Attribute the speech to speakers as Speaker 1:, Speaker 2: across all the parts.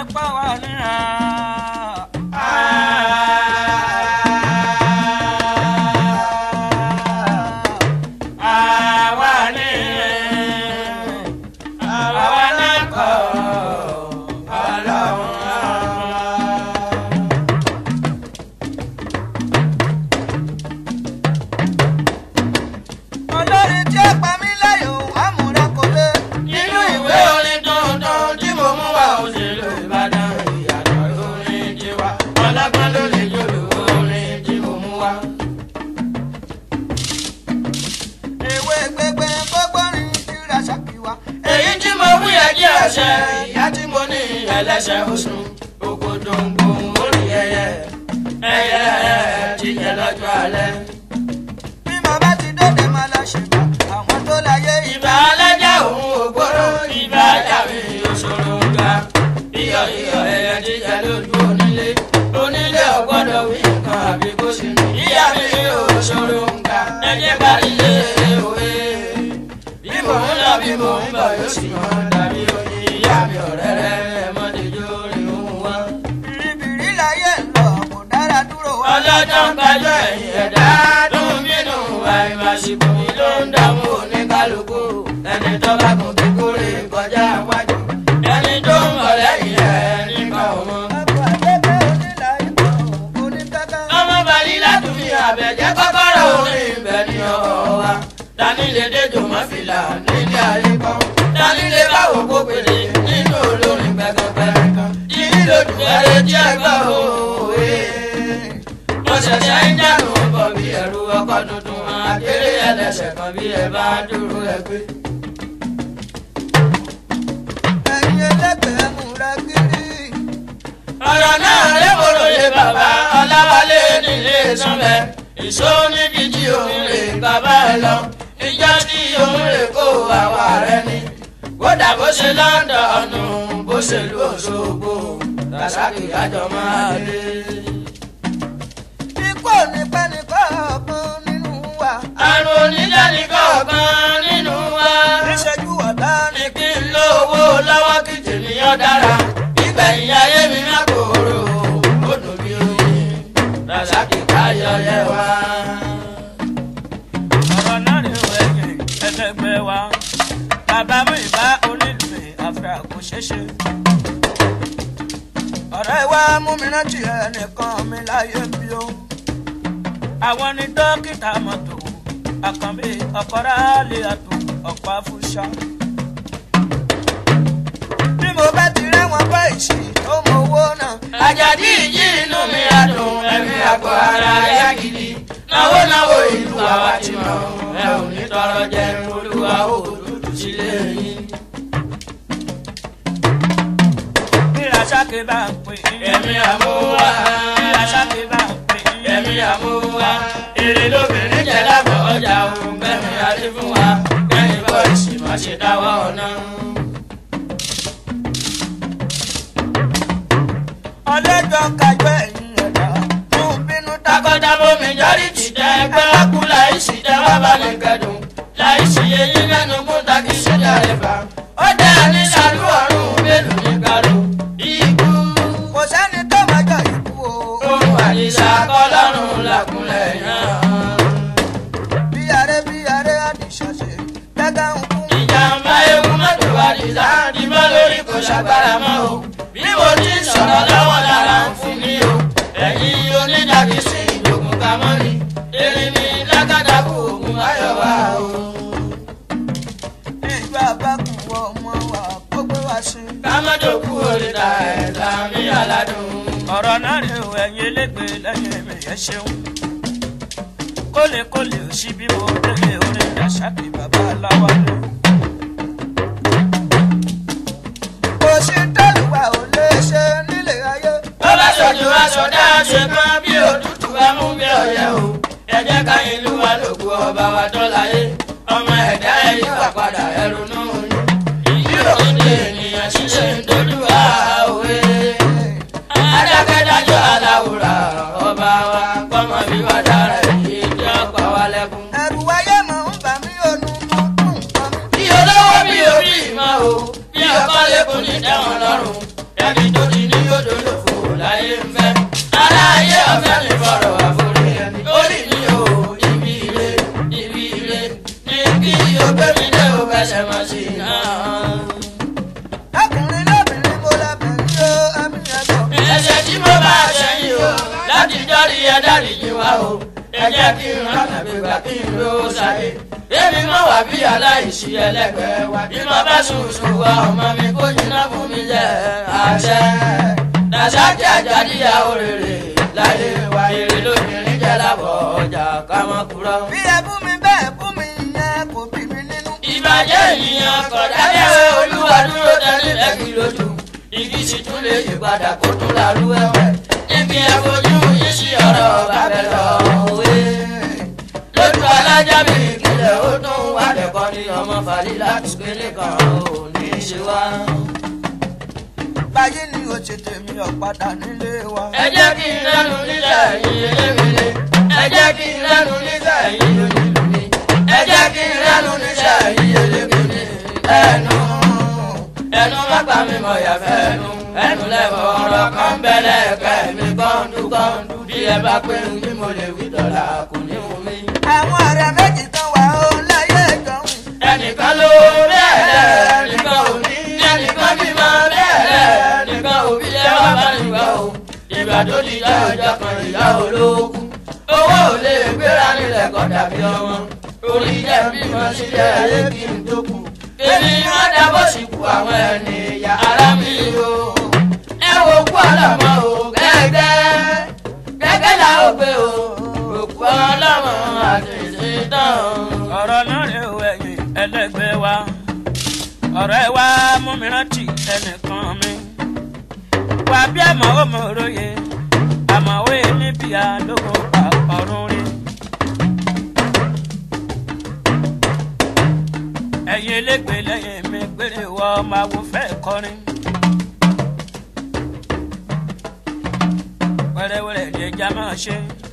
Speaker 1: pa wá níra.
Speaker 2: àwa ní àwa náà kọ́ ọlọ́run.
Speaker 1: olórin tí ó pa mí lẹ́yìn àmúra kò lé.
Speaker 2: nínú ìwé orin tuntun tí mo mú wá òṣèlú ìbàdàn ìyàtọ̀ lórin tiwa ọlọ́gbọ́n ló lè jòlù orin tí mo mú wá.
Speaker 1: ewé gbégbé gbogbo rìn kíra ṣàkíwá.
Speaker 2: èyí tí mo wí ẹjẹ́ ọ̀sẹ̀ ìyá tí mo ní ẹlẹ́sẹ̀ oṣù ògòdòǹgbò orí ẹyẹ ẹyẹ jíjẹ lọ́jọ́ alẹ́.
Speaker 1: bí mo bá ti dóde máa lọ ṣègbà àwọn tó láyé
Speaker 2: ìbà alájà òun ògbóró ìbà ajáwé òṣòro ńgá iyọ̀ iyọ̀ ẹyẹ jíjẹ lójú onílé onílé ọgbọ́dọ̀ wí nǹkan àbí kó sì ní. ìyá mi òṣòro ńgá ẹjẹ́ bá ilé òwe bí mò ń lọ bí mò ń bọ̀ yóò sì hàn dàbí oyin ìyá mi ọ̀rẹ́ rẹ̀ mọ́tẹ́jọ́ rìn òun wá.
Speaker 1: bìrìbìrì láyé ń lọ kò dára dúró wá.
Speaker 2: ọlọ́jọ́ ń gbájọ́ ẹ̀yìn ẹ̀dá dùn bínú àìmàṣìkò mi ló ń dààmú oníkálukú ẹni tó bá kún kékeré kọjá wájú ẹni tó ń bọ̀ lẹ́yìn ẹ̀ nípa ọmọ.
Speaker 1: ọkọ̀ àgbẹ̀gbẹ̀ onílà ìbọn oníkáká.
Speaker 2: ọmọ balí látúmí àbẹ̀jẹ́ kọ́kọ́rọ́ orin ibẹ̀ ní ọ̀ọ́ wa tani lè déjò mọ́ fìlà nílé ayé kan tani lè báwo kó pèlè nínú olórin gbẹ̀gàngbẹ̀rẹ̀ kan yìí lójú ẹrẹ tí ẹ gbọ́ òwe mo ṣẹ̀ṣẹ̀ ń dànù bọ̀ bí ẹ̀rù ọkọ̀ tuntun akéré ẹlẹ́sẹ̀ kan bí ẹ bá dúró ẹ gbé.
Speaker 1: ẹ̀yin ẹlẹ́gbẹ̀ẹ́ múra kiri.
Speaker 2: ọ̀rọ̀ náà lébòròyè bàbá ọláwálé nílé sọ́bẹ̀ èso níbi tí òun lè bàbá ẹ lọ ìjọ tí òun lè kó àwa rẹ ni kódà bó ṣe lọ́ńdọ̀ọ̀nù bó ṣe lù Òṣogbo Rasaki àjọ máa lé.
Speaker 1: ikú ò ní pẹ́ ní kọ̀ọ̀kan nínú wa.
Speaker 2: àrùn onídàáni kọ̀ọ̀kan nínú wa.
Speaker 1: ìṣẹ́jú ọ̀la ni.
Speaker 2: ní kí n lówó lọ́wọ́ kí tèmíyàn dára ìgbẹ̀yìn ayé mi má kóró ó dùn bí oyin Rasaki káyọ̀ yẹ wá.
Speaker 1: ọ̀rọ̀ náà ni ó ẹ̀yìn ẹlẹ́gbẹ́ wa. bàbá mú ìbá onílùú àfẹ́ àkóṣeṣe. ọ̀rẹ́ wa mú mi rántí ẹnìkan mi láyé bí ó. àwọn ni dókítà mọ́tò àkànbí ọ̀kọ́rá lè àtò ọ̀pá fúnṣá. bí mo bá ti rẹ́wọ̀n bá ìṣì tó mọ owó náà.
Speaker 2: àjàdí ìjì inú mi adùn ẹ̀mí àgọ́ ara yá gidi náwó náwó ìlú àwa ti mọ̀ ẹ ò ní tọrọ jẹ olúwa ó dúdú sílé yín.
Speaker 1: bí Rasaki bá ń pè é.
Speaker 2: ẹ̀mí àmúwá
Speaker 1: bí Rasaki bá ń pè é.
Speaker 2: ẹ̀mí àmúwá èrè lóbìnrin jẹ́ lábọ̀ ọjà òun gbẹ̀mí adé fún wa kẹ́yìn bọ́ọ̀sì má ṣe dáwọ́ ọ̀nà.
Speaker 1: ọlẹ́jọ́ kájọ́ ẹ̀yìn ẹ̀dá tó ń bínú dákọ́.
Speaker 2: takọ́tabo majority tẹ ẹgbẹ́ kú láìsí tẹ wá bá ní kẹdùn láìsí eyín lẹ́nu kún takí sójà rẹ̀ bá. ó dẹ́ ní sàlú ọ̀run mélòó ní kálọ̀ ikú.
Speaker 1: kò sẹ́ni tó máa jọ ikú o.
Speaker 2: ohun àdìsá kọ́lọ́run làkúnlẹ̀ yàn.
Speaker 1: bí aré bí aré àdìsọ́sẹ̀ gẹ́gẹ́ ń kú.
Speaker 2: ìjàmbá ewu mọ́tò àdìsá ti bọ́ lórí kò ṣàgbára mọ́ o. bí mo ti sọ̀rọ̀ lọ́wọ́ lára ń fún mi o. ẹ̀yin onídàkísí ìjòkùn kamọ́ni. erin mi lákàtàkù ògùn ayọ̀ wá o.
Speaker 1: ìgbà bá kù wọ ọmọ wa kó gbé wá sí.
Speaker 2: kámọ́dọ̀kú oríta ẹ̀dá mi aládùn.
Speaker 1: ọ̀rọ̀ náà rè o ẹ̀yin elégbè lẹ́yìn mi ẹ̀ ṣeun. kólekóle ò sí bí mo délé orin Rasaki bàbá aláwálé. kò sí tẹ́lùwà ò lè ṣe nílé ayé.
Speaker 2: tó bá ṣojú aṣọ dáṣe kan bí òtútù amú bí ọ̀yẹ́ o. ẹ jẹ́ ká ìlú wa lòkù ọba wa tó láyé. ọmọ ẹ̀dá ẹ̀yìn wà padà ẹrù nù. ìdí òde ènìyàn ṣiṣẹ́ ń dojú àwòrán. adákẹ́dájọ́ aláwùrà ọba wa kọ́mọ bí wà dára èyí tí ó pa wá lẹ́kún.
Speaker 1: ẹ̀rù ayé mọ̀ ń bà mí ònú mú dùn kan mi.
Speaker 2: bí olówó bí orí ìmọ̀ o bí ọkọ lẹ́kùn ní tẹ́wọ̀n lọ́rùn ẹni tó ti láyé ń fẹ́. aláyé ọ̀fẹ́ mi fọ̀rọ̀ àforí ẹni. orí mi ò ibi ire ibi ire ní kí o gbé mi dé o fẹsẹ̀ mọ̀ sí i náà.
Speaker 1: ọkùnrin lóbìnrin mo lọ́bẹ̀ ní o ẹ̀mí ẹ̀gbọ́n.
Speaker 2: ẹ̀ṣẹ̀ tí mo bá ṣẹ̀yìn o láti jọ́rí ẹ dáríjì wá o ẹ jẹ́ kí n rán àgbègbà kí n ló ṣàyè èmi mọ̀ wá bí aláìsí ẹlẹ́gbẹ̀ẹ́ wa bí mo bá sùn sùn wá ọmọ mi kó jiná fún mi jẹ́ àṣẹ dàṣákì àjàdíyà òrèrè láyé wa èrè lóbìnrin jẹ́ lábọ̀ ọjà kámọ́ kúrọ́.
Speaker 1: bí ẹ bú mi bẹ́ẹ̀ bú mi yẹn kò bí mi nínú.
Speaker 2: ìbàjẹ́ ènìyàn kọ̀dákẹ́wé olúwa dúró tẹ́lẹ̀ lẹ́kì lójú igi sì tún lè yí padà kó tún lárú ẹ̀wẹ̀ níbi ẹ̀fojú yìí sí ọ̀rọ̀ bàbẹ̀ lọ òwe lójú alájà mi ìpínlẹ̀ ó tún wà lẹ́kọ́ ní ọmọ fàlí láti gbélé kan ò ní í ṣe wá.
Speaker 1: báyìí ni o ṣe tèmi ọ̀padà nílé wa.
Speaker 2: ẹ jẹ́ kí n lẹ́nu nílẹ̀ yìí eléwélé ẹ jẹ́ kí n lẹ́nu nílẹ̀ yìí onílùmí ẹ jẹ́ kí n lẹ́nu nílẹ̀ yìí eléwélé ẹnu ẹnu má pa mi mọ̀ yàfẹ́ ẹnu ẹnu lẹ́fọ̀ ọ̀rọ̀ kan bẹ́lẹ̀ kẹ́ mi kọ́ńdú kọ́ńdú bí ẹ bá pé ní mo lè wí dọ̀là kò ní mú mi.
Speaker 1: àwọn ọ̀rẹ́ méjì kan wà ó láyé ìjọhún.
Speaker 2: ẹnìkan ló bẹ́ẹ̀ lẹ̀ ẹnìkan ò ní ẹnìkan bímọ bẹ́ẹ̀ lẹ̀ ẹnìkan ò bí lẹ́wọ́ bá nígbà o ìgbà tó di ìyá ọjà kan ìyá olóògùn owó ò lè gbéra nílẹ̀ kọ́ dàbí ọmọ orí jẹ́ bímọ sílẹ̀ ayé kí n tó kù èmi wọn dábọ̀ sí ku àwọn ẹni ìyá ara mi o ẹ wo kú ọlọmọ o gẹ́gẹ́ gẹ́gẹ́ la ó gbé o òkú ọlọmọ àti ìṣètàn
Speaker 1: ọ̀rọ̀ náà rè o ẹ̀yìn ẹlẹ́gbẹ́ wa ọ̀rọ̀ ẹ wá mú mi rántí ẹnìkan mi wà bí àmọ́ ó mọ̀ òróye àmọ̀wé níbi àlógún pa ọ̀run rí. ẹ̀yin elégbè lẹ́yìn mi gbére wọ máa wo fẹ́ kọrin. wẹ́rẹ́wẹ́rẹ́ ni ẹja máa ṣe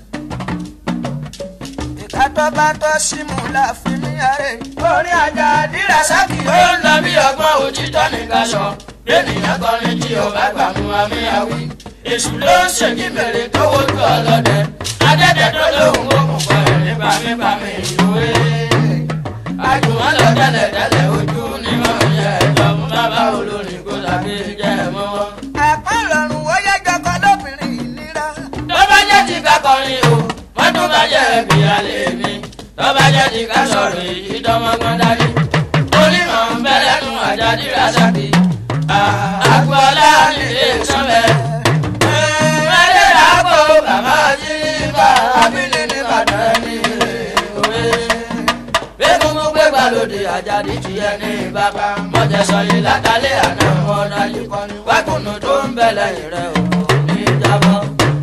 Speaker 1: ìkátọ́ bá tọ́ símú la fi mí àárẹ̀. orí ajá dírà sákì
Speaker 2: ó ń lọ bí ọgbọ́n òtítọ́ nìkan sọ lẹ́nìyàn kọrin tí ò bá gbà mú àmì àwí èṣù ló ń ṣèjì mèrè tó wojú ọlọ́dẹ adẹ́dẹ́ tó lóhùn ó mú kọ ẹ̀rín pàmípàmí ìwé àjùmọ̀ lọ tẹ́lẹ̀ tẹ́lẹ̀ ojú ni wọ́n yẹ ẹ̀jọ̀ mú bàbá olórin kó tàbí jẹ́ mọ́wọ́.
Speaker 1: àpá ìrọ̀rùn ó yẹ jọkọ lóbìnrin ìnira.
Speaker 2: tó bá jẹ́ ti ká kọrin o wọ́n tún bá jẹ́ ẹbí alẹ́ mi tó bá jẹ́ ti ká sọ̀rọ̀ èyí dánmọ́gbọ́n dání onímọ̀ ń bẹ lẹ́nu àjàdí rasaki àgbọ̀lá nílé sọ́mẹ́ mẹ́lẹ́ dàgbò bàbá jíríba abílẹ̀ nìbàdàn ní òwe gbẹ́gungun gbẹ́gbà lóde àjàdí ti yẹ ní bàbá mọ̀jẹ̀sọ̀ yìí látàlẹ́ àná ọ̀nà yìí kọ́ni wákùnù tó ń bẹ lẹ́yìn rẹ̀ ò ní jábọ́.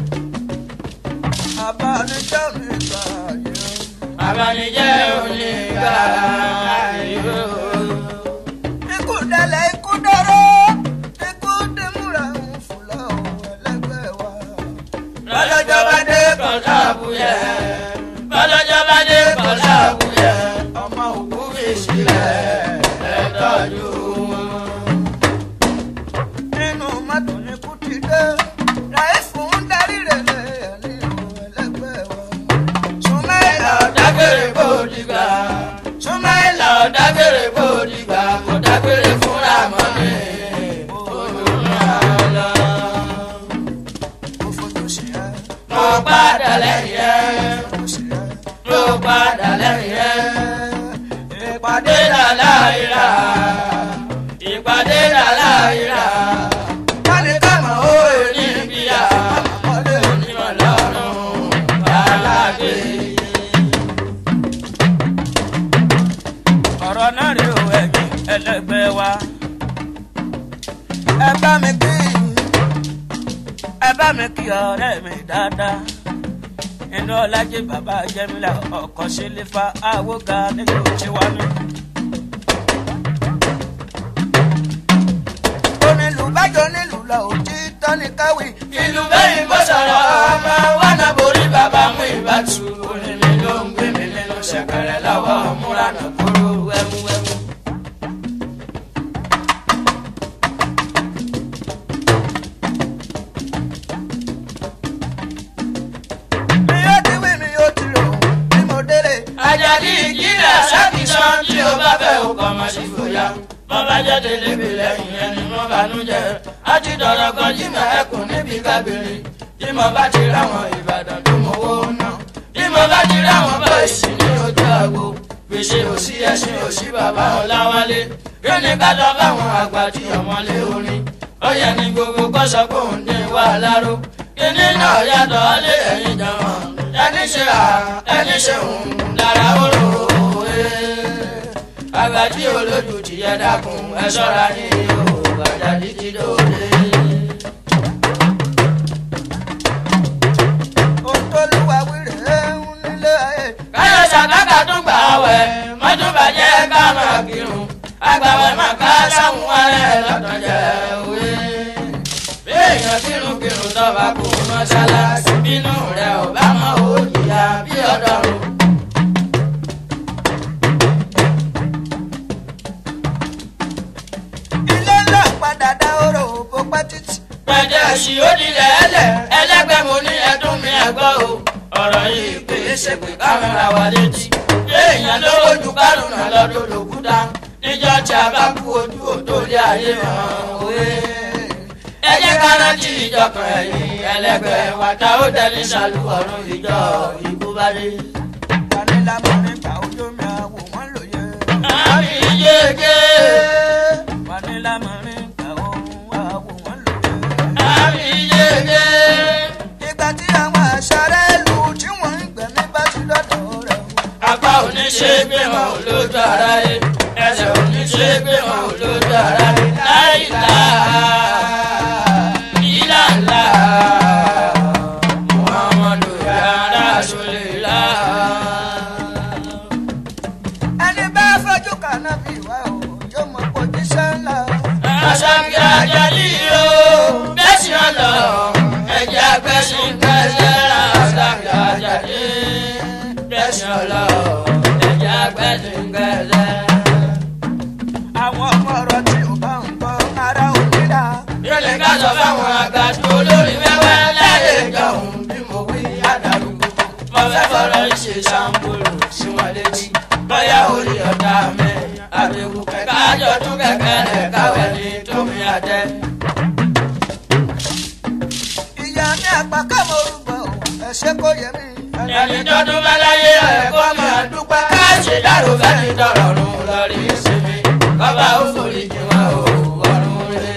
Speaker 1: àbánijẹ́ mi gbà yẹ.
Speaker 2: abanijẹ́ onígbà ìlú.
Speaker 1: ikú dẹlẹ̀ ikú dọ́rọ́ ikú dẹ́múra ń fúlọ̀ ẹlẹ́gbẹ́ wa.
Speaker 2: lọ́lọ́jọ́ bá dé kọ̀ọ̀tà àbúyẹ. lọ́lọ́jọ́ bá dé kọ̀ọ̀tà àbúyẹ. ọmọ òkú fi sílẹ̀ ẹ tọ́jú wọn.
Speaker 1: nínú mọ́tò ní kú ti dé ráì fún darí rẹ̀ lẹ́yìn ẹlẹ́gbẹ́ wa. sùnmẹ́lá
Speaker 2: dágbére kó dìgbà.
Speaker 1: sùnmẹ́lá
Speaker 2: lọ dágbére kó dìgbà. kò dágbére fúnra mọ́ mi. olùrànlọ́ lọ.
Speaker 1: ó fojú sí ẹ
Speaker 2: mo padà lẹ́yìn ẹ̀.
Speaker 1: fojú sí ẹ.
Speaker 2: mo padà lẹ́yìn ẹ̀.
Speaker 1: ìpàdé
Speaker 2: ìpàdé làlàyéra ìpàdé làlàyéra
Speaker 1: kálí kámọ̀ ó
Speaker 2: ní bíyà onímọ̀ lọ́rùn alágbé.
Speaker 1: ọ̀rọ̀ náà rí o ẹ̀yìn ẹlẹ́gbẹ́ wa. ẹ bá mi kí ẹ bá mi kí ọ̀rẹ́ mi dáadáa. inú ọlájẹ bàbá jẹmílà ọkọ sílífà àwògà nílùú tiwánu. onílù bájọ nílùú lọ òjì tọ́ni káwí.
Speaker 2: ìlú bẹ́yìn bó sọ̀rọ̀ ọmọ wa náà borí bàbá mú ìbátú orin mi ló ń gbé mi nínú ṣẹ̀kẹ̀rẹ̀ lọ́wọ́ múra náà kúrò wẹ́múwẹ́mú. àgbàdì ìjìnlẹ̀ ṣàkíṣan tí o bá fẹ́ o kọ́ máa ṣe fòyà. mo bá jẹ́ délébi lẹ́yìn ẹni mo bànújẹ́. a ti dọ̀rọ̀ kan jí mọ̀ ẹkùn níbi kábìrì. tí mo bá ti ráwọn ìbàdàn tó mọ owó náà. tí mo bá ti ráwọn bọ́ìsì ní ojú àgbo. gbèsè òsì ẹṣin òsì bàbá ọ̀làwálé. kí ni ká lọ báwọn àgbà tí ọmọlé orin. ó yẹ ní gbogbo kọ́sọ́ kó ń dín wà láró. kíní náà yàtọ̀ lé ẹ̀yìn jọ̀wọ́n. ẹni ṣe à ẹni ṣe òun lára oró àgbàdì olójú ti yẹ dákun ẹ ṣọ́ra ní o àjàdí ti dòde.
Speaker 3: ohun tó lúwa wíre ń nílé ayé.
Speaker 2: káyọ̀ ṣàkàkà tún gbà wẹ̀ mọ́tò bàjẹ́ ká máa kírun àgbàwẹ̀ máa ká sáwọn arẹ lọ́tọ̀ jẹ́ òwe. bí èèyàn kírun kírun tọ́ba kò mọ́ṣáláṣí bínú rẹ̀ ò bá mọ́ òjìyà bí ọ̀dọ́rùn.
Speaker 3: ilé ńlá padà dá oró bó pẹ́ títí.
Speaker 2: pẹ̀jẹ́ sí ó dilẹ̀ ẹlẹ̀ ẹlẹ́gbẹ́ mo ní ẹdún mi ẹ̀gbọ́ o. ọ̀rọ̀ yìí pé ṣe pé kámẹ́rà wà létí. èèyàn ló lójú kárùn náà lọ́dún lòkúta. níjọ́ tí a bá kú ojú òtó lé ayé mọ́ òwe. ẹ jẹ́ ká rántí ìjọkàn ẹ̀yìn ẹlẹ́gbẹ́ wa ta ó dẹni ṣàlù ọ̀run ìjọ ìbú bá dé.
Speaker 3: tani lámọ̀rin gbà ojú mi àwò wọ́n lòye.
Speaker 2: àmì yéege
Speaker 3: tani lámọ̀rin gbà ohun àwò wọ́n lòye.
Speaker 2: àmì yéege.
Speaker 3: ìgbà tí àwọn àṣàrẹ́ ìlú tí wọ́n ń gbẹ̀mí bá ti lọ́dọ̀ rẹ̀ wò.
Speaker 2: apá oníṣègbè wọn ò lójú ara yẹ ẹsẹ̀ oníṣègbè wọn ò lójú ara yẹ láìlá ìlàlá muhammadu yàrá sọlẹ̀lá.
Speaker 3: ẹni bá fojú kaná bí wá o yóò mọ̀ pé ojúṣe ńlá o.
Speaker 2: aṣáájú ajáde o bẹ́sì ọ̀lọ́ ẹ̀jẹ̀ agbẹ́sìn gbẹ́sẹ̀ aṣáájú ajáde bẹ́sì ọ̀lọ́ ẹ̀jẹ̀ agbẹ́sìn gbẹ́sẹ̀.
Speaker 3: àwọn ọmọ ọ̀rọ̀ tí ò bá ń gbọ́ ara ò ní dá.
Speaker 2: yóò lè ká sọ fáwọn àgbàdo olórí wẹ́wẹ́ láyé ìjọhún bí mo wí àdàrúgbó. mo fẹ́ fọ̀rọ̀ ìṣe ṣàǹbùrù sí wọn létí. bóyá orí ọ̀dà mi àbẹ̀wò kẹ̀kẹ́ àjọ̀dún kẹ̀kẹ́ rẹ̀ káwé ní tómi àtẹ.
Speaker 3: ìyá ní àgbà kámọ̀ orúkọ ẹ̀ ṣe kó yẹ mí.
Speaker 2: ẹni tọdún bá láyé ẹ̀kọ́ máa dúpẹ́. káàṣì dárò fẹ́ni dọ̀rọ̀rùn lórí ìsinmi. bàbá ó forí jì wọn ò wọ̀rùn rẹ̀.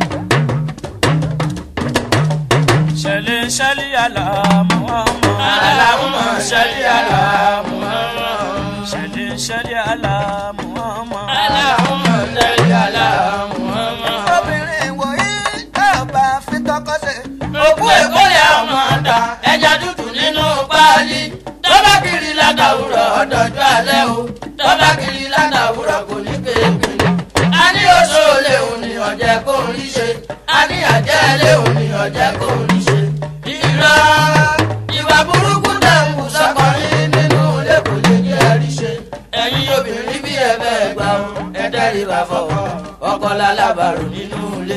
Speaker 1: ṣẹlẹ̀ ṣẹlẹ̀ àlà Muhammad.
Speaker 2: Allahumma salli ala Muhammad.
Speaker 1: ṣẹlẹ̀ ṣẹlẹ̀ àlà Muhammad.
Speaker 2: Allahumma salli ala Muhammad.
Speaker 3: obìnrin wòye tá ò bá fi tọkọ ṣe.
Speaker 2: Òkú èkó lè ọmọ ọ̀dà ẹja tútù nínú páálí. Tọ́ba kiri látàwùrọ̀ ọ̀dọ̀jọ́ alẹ́ o. Tọ́ba kiri látàwùrọ̀ kò ní kéèkéè. A ní oṣù léhùn ní ọ̀jẹ̀ kò ń rí ṣe. A ní àjẹ́ léhùn ní ọ̀jẹ̀ kò ń rí ṣe. Ìrọ̀ ìwà burúkú tẹ̀ ń wù sọ́kọrin nínú ilé kò lè ní ẹ̀rí ṣe. Ẹ̀yin obìnrin bí ẹ bẹ́ẹ̀ gbà ó, ẹ tẹ́rì bá fọwọ́. Ọkọ lálábàrò nínú ilé.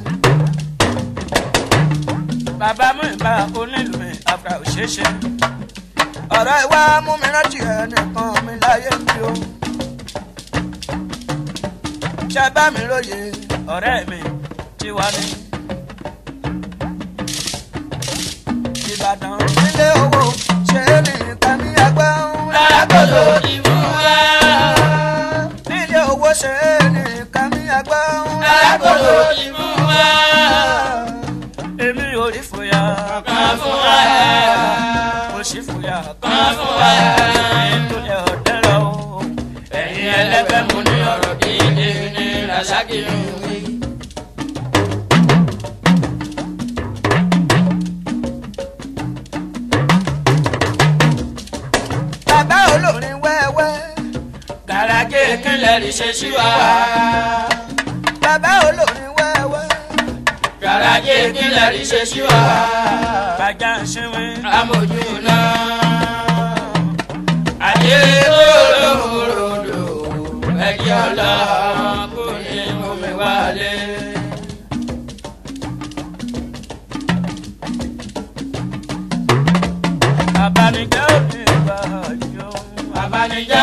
Speaker 1: bàbá mú ìbá onílù mi àgbà òṣèṣe.
Speaker 3: ọ̀rọ̀ ìwà mú mi rántí ẹnìkan mi láyé mi o. ṣe bá mi lóye
Speaker 1: ọ̀rẹ́ mi ti wá ní.
Speaker 3: ìbàdàn nílé owó ṣe é nìkan ní ẹgbẹ́ ńlá.
Speaker 2: Lákòlò ìmú wá.
Speaker 3: nílé owó ṣe é nìkan ní ẹgbẹ́ ńlá.
Speaker 2: Lákòlò ìmú wá.
Speaker 1: èmi ò rí fòyà.
Speaker 2: Kan fún wa.
Speaker 1: mo sì fòyà.
Speaker 2: Kan fún wa.
Speaker 1: ètò ẹ̀ ọ̀dẹ́ lọ o.
Speaker 2: Ẹ̀yin ẹlẹ́gbẹ́ mo ní ọ̀rọ̀ gidi ní Rasaki ń wí.
Speaker 3: bàbá olórin wẹ́wẹ́.
Speaker 2: Gàràjé kílẹ̀ rí ṣe sí wa.
Speaker 3: bàbá olórin wẹ́wẹ́.
Speaker 2: Gàràjé kílẹ̀ rí ṣe sí wa.
Speaker 1: bàjá ń ṣẹ́wé.
Speaker 2: Amójú náà. Àdé olóòrò ẹ̀jẹ̀ ọlọ́run kò ní mú mi wálé.
Speaker 1: abanijẹ́ ò ní gbà yọ.
Speaker 2: Abanijẹ́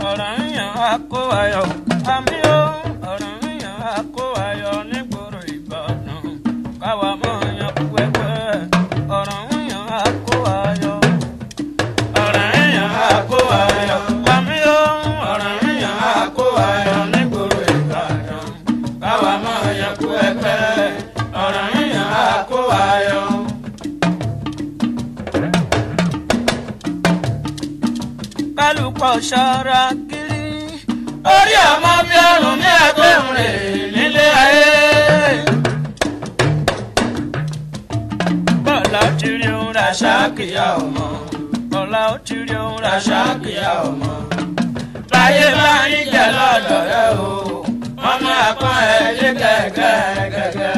Speaker 1: ọ̀rọ̀ ń yàn á kó ayọ̀ àmì ó ọ̀rọ̀ ń yàn á kó ayọ̀ nígboro ìbàdàn káwa mọ̀ yan kú ẹgbẹ́ ọ̀rọ̀ ń yàn á kó ayọ̀ ọ̀rọ̀ ń yàn á kó ayọ̀ àmì ó ọ̀rọ̀ ń yàn á kó ayọ̀ nígboro ìbàdàn káwa mọ̀ yan kú ẹgbẹ́ ọ̀rọ̀ ń yàn á kó ayọ̀. kálukọ ṣọ́ra kiri. orí ọmọ bí ọrùn ní ẹgbẹ́rún rẹ̀ nílé ayé. bọ́lá ó ti rí ohun rà ṣáàkìyà ọmọ. bọ́lá ó ti rí ohun rà ṣáàkìyà ọmọ. láyé bá ń jẹ lọ́dọ̀ rẹ o wọ́n máa pọ́n ẹ lé gẹ́gẹ́gẹ́gẹ́.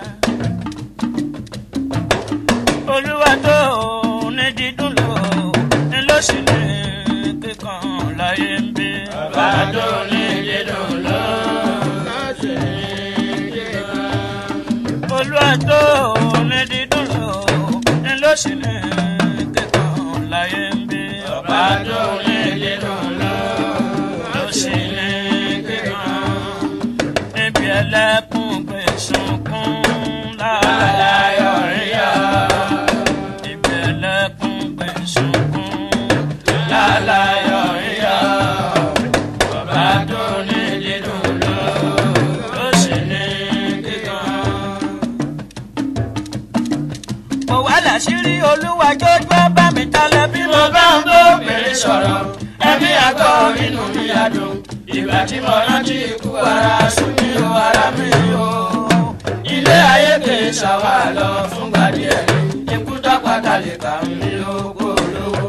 Speaker 1: olúwa tó ní dídùn lò ní lóṣù ní kíkan láyé ń bí. bàbá tó ní dídùn lò lóṣù ní kíkan. olúwa tó ní dídùn lò ní lóṣù ní kíkan láyé ń bí. bàbá tó ní dídùn lò lóṣù ní kíkan. níbi ẹlẹ́kùn gbé sunkún láàláyọ̀ rí yá ìbẹ̀lẹ̀kùn gbẹ̀sùnkún lálàyọ̀ ìyá bàbá tó ní dídùn lọ ló sì ní kíkan. mo wá láṣìírí olúwa jójú bá mi talẹ̀ bí mo bá ń bó obìnrin sọ̀rọ̀ ẹ̀mí àgọ́ inú mi adùn ìgbà tí mo rántí ikú ara sùn mí o ara mi o ilé ayé kì í ṣàwà lọ fúngbà díẹ̀ ní ikú dápàdà lè kà mí lóko lówó.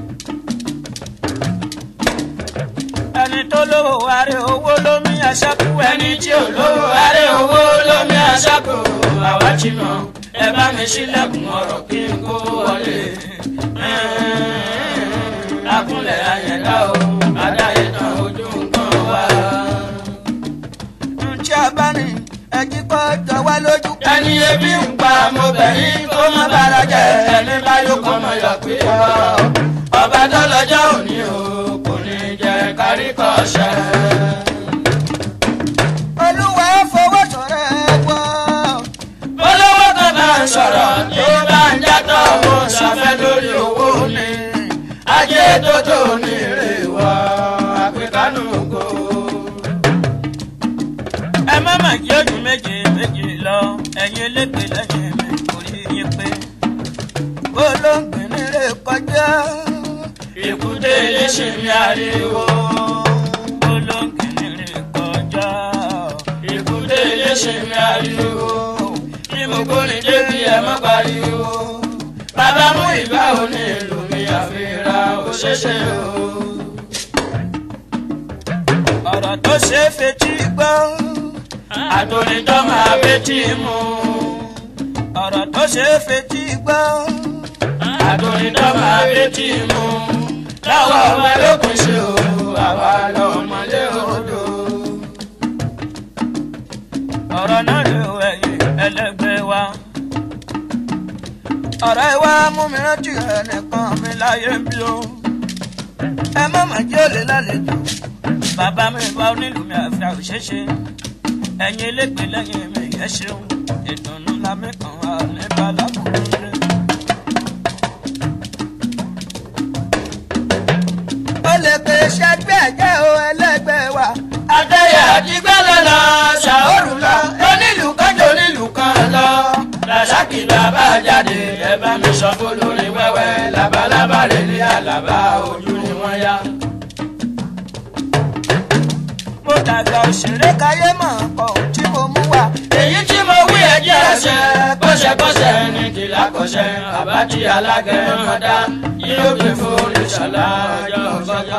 Speaker 1: ẹni tó lówó wáré owó lómi aṣáku ẹni tí ò lówó wáré owó lómi aṣáku àwa ti mọ ẹ bá mi ṣílẹ̀kùn ọ̀rọ̀ kí n kó wọlé. akúnlẹ̀ ayẹ̀dá o adáyé tán ojú nǹkan wá.
Speaker 3: ǹjẹ́ a bá ní ẹjí kọ́ jọ wá lójú.
Speaker 1: ẹni ebi ń pa mo bẹ̀yìn kó má bára jẹ ẹni bá yóò kọ́ mọ yọ pé ọ. ọba tó lọ́jọ́ òní o kò ní jẹ kárí kọ́ ṣẹ́.
Speaker 3: olúwa fowó sọ̀rọ̀ ẹ gbọ́.
Speaker 1: olówó kan bá ń sọ̀rọ̀ tó bá ń játọ̀ ó ṣàfẹ́ lórí owó ni ajé tó tó ní èrè wá àpèkánú kò. ẹ má mà jí ojú méje méje lọ ẹ̀yin elépe lẹ́yìn mi kò rí yín pé.
Speaker 3: olóńgbìn nílé kọjá.
Speaker 1: èkúté léṣe mi ariwo. olóńgbìn rè kọjá. èkúté léṣe mi ariwo. bí mo gbóni débi ẹ má pariwo. bàbá mú ìgbà òní ìlú mi àfihàn òṣèṣe o. ọ̀rọ̀ tó ṣe é fetí gbọ́. àtòlítọ́ máa fetí mu. ọ̀rọ̀ tó ṣe é fetí gbọ́ àtòrìndọ́ máa létí mu láwọn ọmọ ẹlòkùn ṣe o àwa lọmọlé odò. ọ̀rọ̀ náà lè wọ ẹ̀yìn ẹlẹ́gbẹ́ wa.
Speaker 3: ọ̀rọ̀ ìwà mú mi rántí ẹnìkan mi láyé ń bí o. ẹ má mà jẹ́ òlé lálejò.
Speaker 1: bàbá mi bá onílù mi àfi àwòṣeṣe ẹ̀yin elégbè lẹ́yìn mi ẹ ṣeun ìdùnnú lámì kan wà ní balákùnrin rẹ.
Speaker 3: ó lè pè ṣẹgbẹ́ ẹ̀jẹ̀ o ẹlẹ́gbẹ́ wa.
Speaker 1: adéyà àdìgbẹ́ lọ́nà ṣàórù lọ onílù kan jò onílù kan lọ. làṣàkì bàbá jáde ẹ bá mi sọ fún lórí wẹ́wẹ́ labalábá rẹ̀ ní àlàbá ojú ni wọ́n yá. mo dàgbà òṣèré
Speaker 3: káyé mọ̀ ohun tí mo mú wá.
Speaker 1: èyí tí mo wí ẹjẹ́ ẹsẹ̀ kọ́ṣẹ́kọ́ṣẹ́ ní kìlá kọ́ṣẹ́ àbájí alágẹ̀mọ́dá yóò gbé fún ìṣọ̀lá ọjọ́ ọjọ́.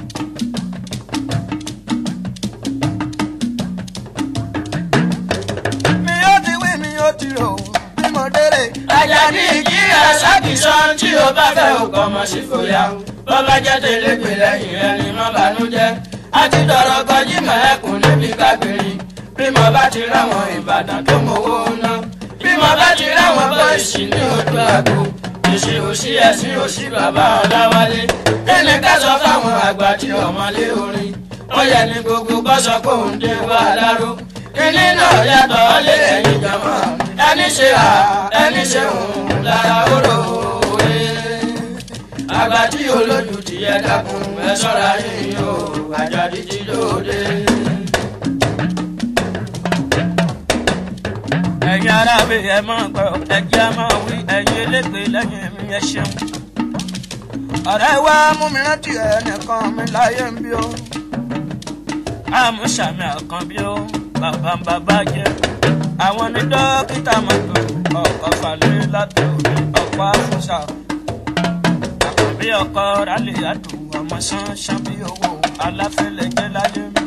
Speaker 3: mi ó ti wí mi ó ti rò bí mo délé.
Speaker 1: Àjàdí ìjìyà sákìsàn tí o bá fẹ́ òkò ọmọ sí fòyà. Bọ́bá jẹ́ tẹ̀légbè lẹ́yìn rẹ̀ ni má bànújẹ́. A ti dọ̀rọ̀ kọjí mẹ́ẹ̀kùn níbi kábìrì. Bí mo bá ti ráwọn Ìbàdàn tó mowó ná. Bí mo bá ti ráwọn bọ́ìsì ní ojú àgbo.
Speaker 2: ìṣe òṣì ẹ̀sìn òṣì bàbá ọ̀làwálé kíni ká sọ fáwọn àgbà tí ọmọlé orin ó yẹ ní gbogbo bọ́sọ̀ kó ń dé wà láró kíní náà yàtọ̀ lé ẹ̀yìn jàmọ́ ẹni ṣe à ẹni ṣe òun lára oró òwe àgbà tí olójú ti yẹ dákun ẹ ṣọ́ra yìí o àjàdí ti lóde.
Speaker 1: ẹ̀yin ará mi ẹ máa gbọ́ ẹ̀jẹ̀ á máa wí ẹ̀yin elégbè lẹ́yìn mi ẹ ṣeun.
Speaker 3: ọ̀rẹ́ wa mú mi rántí ẹnìkan mi láyé ń bí o.
Speaker 1: àmúṣàmì àkànbí ó bàbá ń bàbá jẹ àwọn ní dókítà mọ́tò ọkọ̀ falẹ̀ látò ní ọkọ̀ àfúnṣà àkànbí ọkọ̀ rálẹ̀ àdùn ọmọ ṣánṣán bí owó aláfẹ́lẹ́ jẹ́ láyé mi.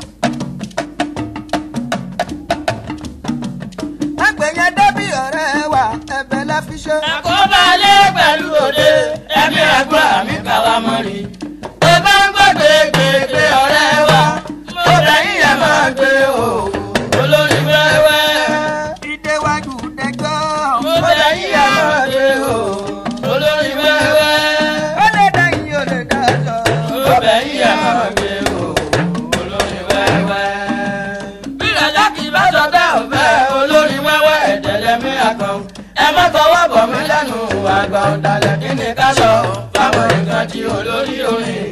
Speaker 3: àgbẹ̀yẹn débí ọ̀rẹ́ wa ẹ̀bẹ̀ la fi ṣe.
Speaker 2: àkóbálẹ̀ pẹ̀lú òde ẹ̀mí àgbà mi kàwá mọ́rí. tó bá ń gbọ́ gbégbégbé ọ̀rẹ́ wa mo bẹ̀yìn ẹ̀ máa gbé o olórí wẹ́wẹ́.
Speaker 3: ìdéwájú dẹjọ́.
Speaker 2: mo bẹ̀yìn ẹ̀ máa gbé o olórí wẹ́wẹ́.
Speaker 3: ó lè dẹ́yìn ó lè dájọ́.
Speaker 2: mo bẹ̀yìn ẹ̀ máa gbé o olórí wẹ́wẹ́. bí ìrẹ̀lẹ̀ kì í bá sọ bẹ́ẹ̀ ò bẹ́ẹ̀ olórí wẹ́wẹ́ ẹ̀dẹ̀lẹ́mí àkàn ẹ má fọwọ́ bọ̀ mí lẹ́nu àgbà ọ̀dàlẹ̀ kí ni ká sọ fáwọn nǹkan tí olórí orin.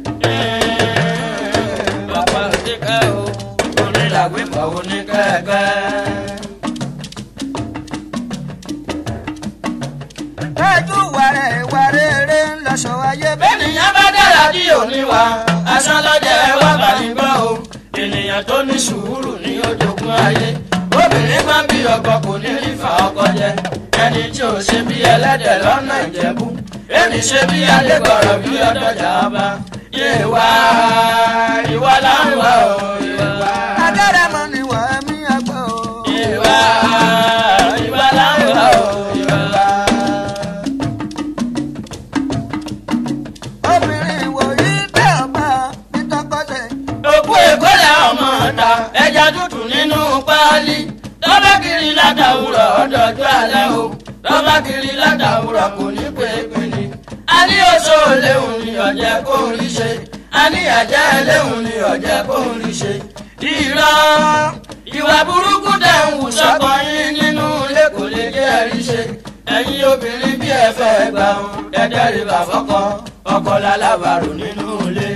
Speaker 2: bàbá òdìkẹ́ o onílàgbé pọ̀ oníkẹ́kẹ́.
Speaker 3: ẹjú wàrẹ̀ wàrẹ̀ eré ń lọ sọ ayé bẹ́ẹ̀.
Speaker 2: bẹ́ẹ̀nìyàn bá dára bí òní wa aṣọ lọ́jọ́ ẹ wá bá mi gbọ́ o ènìyàn tó ní sùúrù ní ojoogun ayé obìnrin máa ń bí ọkọ kò ní rí fa ọkọ jẹ ẹni tí ò ṣe bí ẹlẹ́dẹ̀ lọ́nà ìjẹ̀bú ẹni ṣe bí adégbọ̀rọ̀ bí ọdọ̀jà ọba yé wá ìwà láwùwà o ìwà
Speaker 3: adẹ́rẹ́mọ ni wà á mí àgbọ̀ o.
Speaker 2: ìwà ìwà láwùwà o ìwà.
Speaker 3: obìnrin wòyí tẹ́ ọba nítọ́kọ́sẹ̀.
Speaker 2: òkú èkó lẹ ọmọ ọ̀tá ẹja tútù nínú páálí tọ́ba kiri látàwùrọ̀ ọ̀dọ̀jọ́ alẹ́ o tọ́ba kiri látàwùrọ̀ kò ní pé pinni. a ní oṣó léhùn ní ọ̀jẹ̀ kó ń rí ṣe a ní àjẹ́ léhùn ní ọ̀jẹ̀ kó ń rí ṣe. irọ́ ìwà burúkú tẹ̀ ń wù sọ́kọ yín nínú ilé kò lè jẹ́ ẹ̀rí ṣe ẹ̀yin obìnrin bí ẹ fẹ́ gbà ń ẹ̀dẹ́rì bàfọ́kọ ọkọ lálábàrò nínú ilé.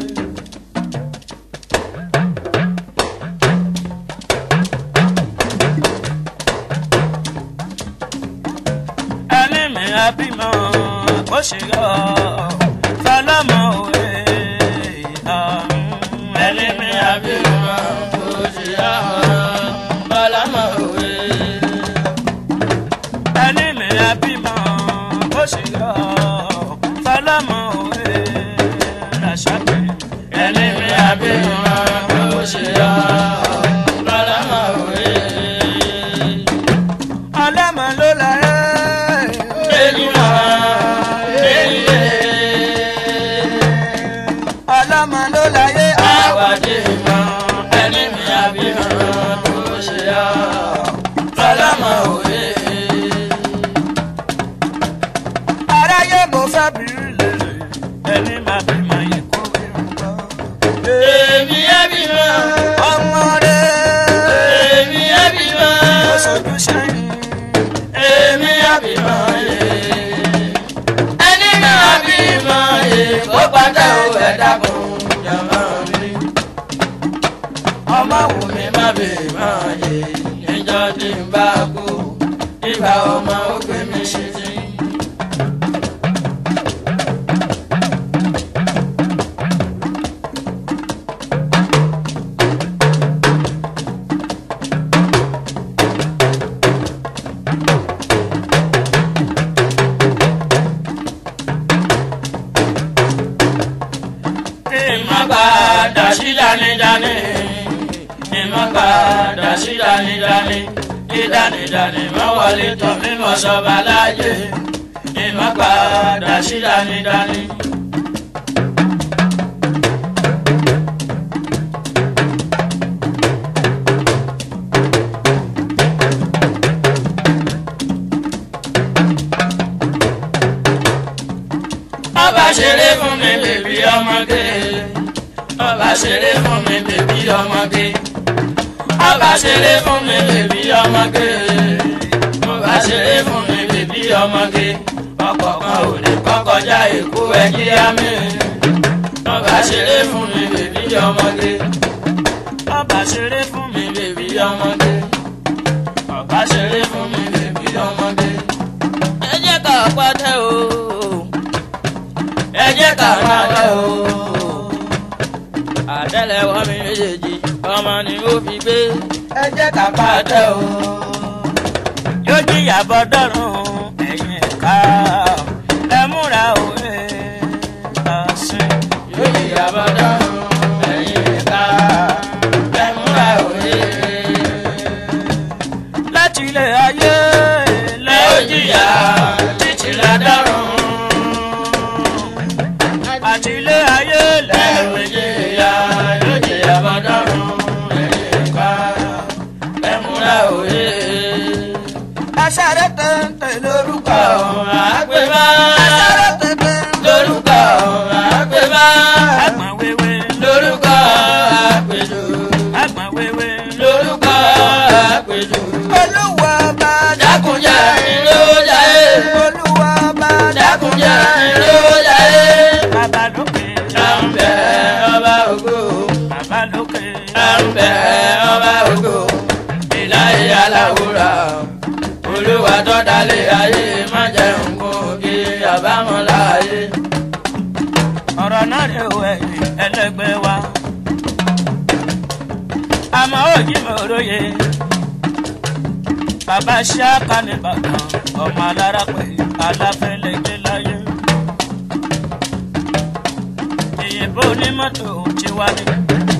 Speaker 1: ẹni mi àbímọ kó ṣe yọ fọlọmọ òwe
Speaker 2: ẹni mi àbímọ kò ṣe yá bọ́lámọ̀ òwe.
Speaker 1: ẹni mi àbímọ kó ṣe yọ fọlọmọ òwe ràṣàkè
Speaker 2: ẹni mi àbímọ kò ṣe yá bọ́lámọ̀ òwe.
Speaker 3: ọlọ́mọ ló la ẹ́.
Speaker 2: ènìyàn ènìyàn
Speaker 3: ọlọ́mọ ló la yé.
Speaker 2: àwàdì mọ ẹni mi àbímọ kò ṣe yá bọ́lámọ̀ òwe.
Speaker 3: aráyé mo fẹ́ bìrì lè.
Speaker 1: ẹni máa bímọ yìí kó
Speaker 2: èmi àbímọ
Speaker 3: ọmọ rẹ̀
Speaker 2: èmi àbímọ.
Speaker 3: ó sojú sẹ́yìn.
Speaker 2: èmi àbímọ yé ẹni náà bímọ yé kó pátá o ẹ dákun jọmọ mi ọmọ wù mí má bímọ yé níjọ́ tí n bá kú ìgbà ọmọ ó gbé mi ṣe sí. ìmọ̀ padà sí dánidání ìmọ̀ padà sí dánidání dídánidání mọ́ wọlé tán mímọ́ sọ́ba láàyè ìmọ̀ padà sí dánidání. ṣeré fún mi bèbí ọmọge ọba ṣeré fún mi bèbí ọmọge ọba ṣeré fún mi bèbí ọmọge ọkọ̀ kan ò lè kọ́kọ́já èkó ẹjí àmì ọba ṣeré fún mi bèbí ọmọge ọba ṣeré fún mi bèbí ọmọge ọba ṣeré fún mi bèbí ọmọge. ẹ jẹ́ ká pàtẹ́ o ẹ jẹ́ ká pàtẹ́ o àtẹ́lẹwọ́ mi méjèèjì ọmọ ni ó fi gbé
Speaker 3: ẹ jẹ́ ká
Speaker 2: pàtẹ́ o.
Speaker 1: yóò jìyà bọ́dọ̀rùn ẹ̀yìn ẹ̀ka ẹ múra òwe ọ̀sìn.
Speaker 2: yóò yí abọ́dọ́ ẹ̀yìn ẹ̀ka ẹ̀ múra òye.
Speaker 1: láti ilé ayé
Speaker 2: lẹ́ ó jìyà títí ládọ́rùn.
Speaker 1: àti ilé ayé
Speaker 2: lẹ́
Speaker 1: lẹ́
Speaker 2: ó jìyà yóò yí abọ́dọ́ ẹ̀yìn ẹ̀ka ẹ̀ múra òye.
Speaker 3: aṣáré tẹ̀ǹtẹ̀ lórúkọ
Speaker 2: ọ̀hún àgbẹ̀bá
Speaker 3: aṣáré tẹ̀ǹtẹ̀
Speaker 2: lórúkọ ọ̀hún àgbẹ̀bá
Speaker 1: àgbọ̀n wéwé
Speaker 2: lórúkọ àpèjọ
Speaker 1: àgbọ̀n wéwé
Speaker 2: lórúkọ àpèjọ.
Speaker 3: olúwa bá
Speaker 2: dákunjà ìlú jayé
Speaker 3: olúwa bá
Speaker 2: dákunjà ìlú jayé.
Speaker 1: bàbá lókè
Speaker 2: àǹbẹ̀ ọba ògo
Speaker 1: bàbá lókè
Speaker 2: àǹbẹ̀ ọba ògo ìláyé aláwòrán olúwa tó dalẹ̀ ayé má jẹun kó kí àbámọ̀ láàyè.
Speaker 1: ọ̀rọ̀ náà rè wọ ẹ̀yìn ẹlẹ́gbẹ́ wa àmọ́ òjì mi ò róye bàbá ṣáàkà nìbàdàn ọmọ alára pé aláfẹ́lẹ́gbẹ́ láyé ìyìnbó onímọ́tò ti wá ní.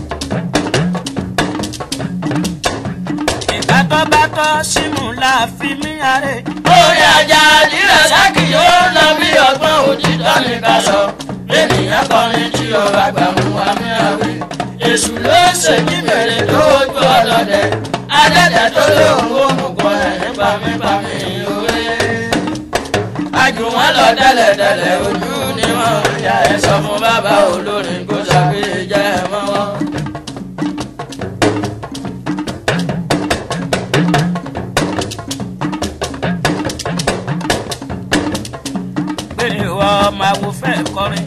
Speaker 1: ìgbà tó bá tọ́ símù láàfin mí àárẹ̀.
Speaker 2: orí ajá àdìrẹ sákì yóò lọ bí ọgbọ́n òtítọ́ ní ká sọ ènìyàn kọrin tí ọba gbàmú àmì àwẹ̀ èṣù ló ṣèjì bèrè lójú ọlọ́dẹ adẹ́tẹ̀ tó lóun ó mú kọ ẹ̀ nípa mi pa mi òwe. àjù wọn lọ tẹ́lẹ̀tẹ́lẹ̀ ojú ni wọ́n ń ya ẹ̀ sọ fún bàbá olórin kó ṣàgbéjẹ́ ẹ̀ mọ́wọ́.
Speaker 1: pé ìwọ máa wo fẹ́ kọrin.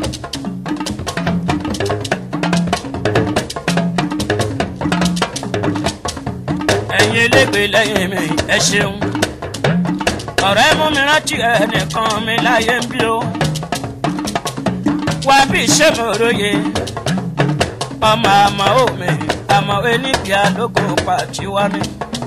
Speaker 1: ẹ̀yin elégbè lẹ́yìn mi ẹ ṣeun. ọ̀rẹ́ mú mi rántí ẹnìkan mi láyé ń bí o. wá bí ṣé mo róye. ọmọ àmọ́ òmì àmọ́ eníkìá lóko pàtí wá mi.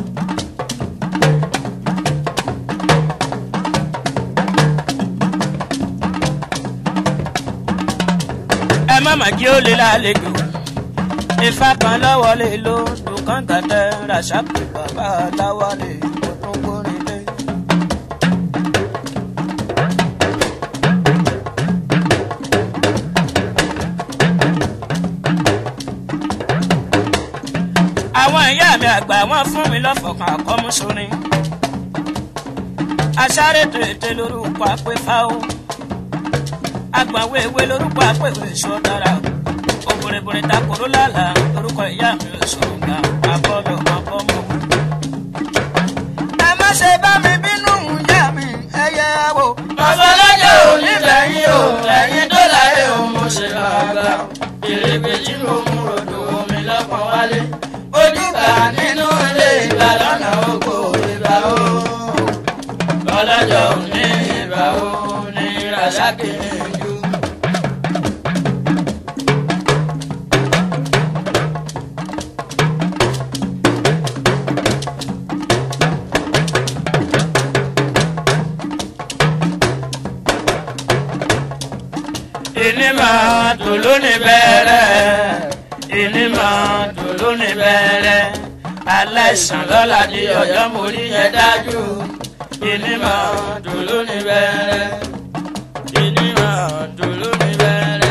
Speaker 1: ẹ má má jí ó lé lálejò ifá kan lọ́wọ́ lè lo dùkán gàdẹ́ ràṣàpè bàbá láwọ́ lè kó tó kórè lé. àwọn ìyá mi àgbà wọn fún mi lọ́fọ̀kan àkọ́músórin aṣáré tètè lórúkọ àpéfáwọ́ agbàwé ewé lórúkọ àpèwé sọ dára òbòrèbòrè takòrò lálá lórúkọ ìyá mi ò sọ̀rọ̀ gbà abọ́dọ̀ abọ́mọ.
Speaker 3: ẹ má ṣe bá mi bínú ìyá mi ẹyẹ wo.
Speaker 2: Babalájẹ́ ò ní bẹ̀yìn o, ẹ̀yin tó láyé o, mo ṣe bàbá. Èrègbè tí mo mú rodò omi lọ́pọ̀ wálé. Ojúbà nínú ilé ìgbà lọ́nà oko ìgbà o. Bọ́lájọ́ ò ní ìgbà o, ní Rasaki ní ìjú.
Speaker 1: ìní máa dùn lónìí bẹ̀rẹ̀ ìní máa dùn lónìí bẹ̀rẹ̀ aláìsàn lọ́la di ọ̀yọ́ mo rí yẹn dájú ìní máa dùn lónìí bẹ̀rẹ̀ ìní máa dùn lónìí bẹ̀rẹ̀.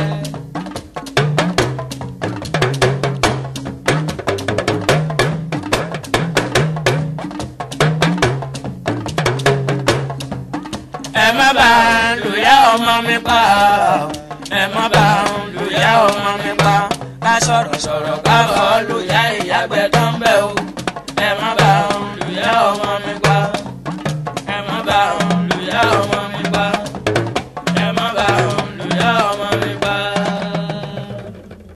Speaker 1: ẹ má bá lùyà ọmọ mi pa ẹ má bá lùyà ọmọ mi pa sọ̀rọ̀ sọ̀rọ̀ ká
Speaker 2: káfọ́ lù yá ìyá gbẹdọ̀.